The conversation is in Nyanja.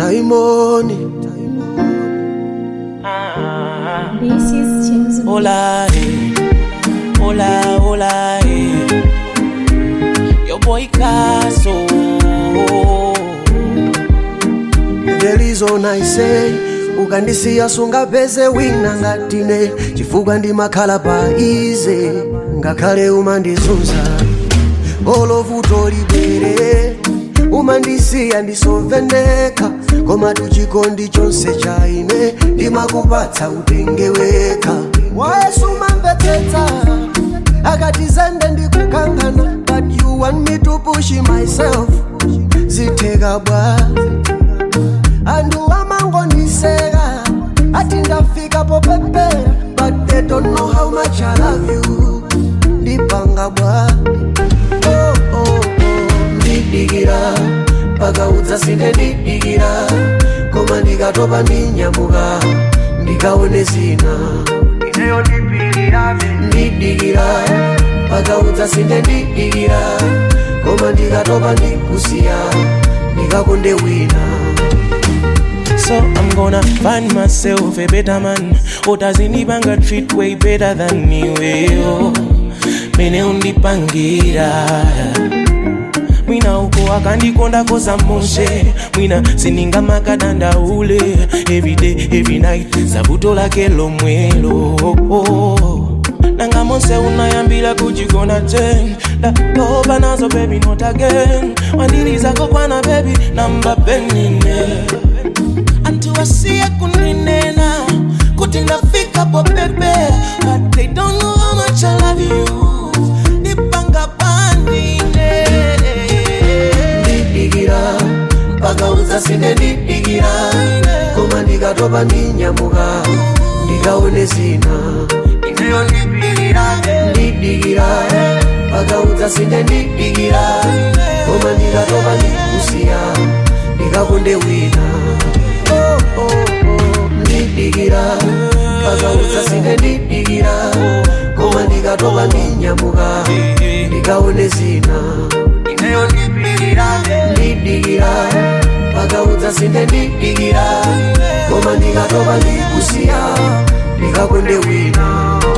taimoni This is James Hola, eh. Hola, hola, eh. Your boy Caso. delizonise ukandisiya sungapeze wina ngatine chifukwa ndimakhala pa ize ngakhale umandizunza olovuto libwere umandisiya ndisovendeka koma tuchikondi chonse cha ine ndimakupatsa utenge weka wayesu umamvetsetsa akati zende ndikukangana but you want me to push myself zitheka bwa andu amangoniseka ati ndafika popepera but they don't know how much I love you ndipanga bwa oh, oh, oh. ndidikira paka udzasinde ndidikira koma ndikatopa ndinyamuka ndikaone zina ineyo ndipirirabe ndidikira paka udzasinde ndidikira koma ndikatopa ndikusiya ndikakonde wina So I'm gonna find myself a better man who doesn't even get treat way better than me. Well, mene undipangira mwina uko akandikonda koza moshe mwina sininga makadanda ule everyday every night zabuto lake lomwelo nanga monse unayambila kujigona ten datoba nazo baby not again wandirizako kwana baby namba penine antiwasiye kuninena kuti ndafika popepe but they don't know how much I love you nipanga pandine ndidikira mpaka udzasinde ndidikira koma ndikatopa ndinyamuka ndikaone zina ineyo ndipirirabe ndidikira mpaka udzasinde ndidikira koma ndikatopa ndikusiya ndikakonde wina Oh, oh, oh. ndidikira mpaka udzasinde ndidikira koma ndikatopa ndinyamuka ndikaone zina ineyo ndipirirabe ndidikira mpaka udzasinde ndidikira koma ndikatopa ndikusiya ndikakonde wina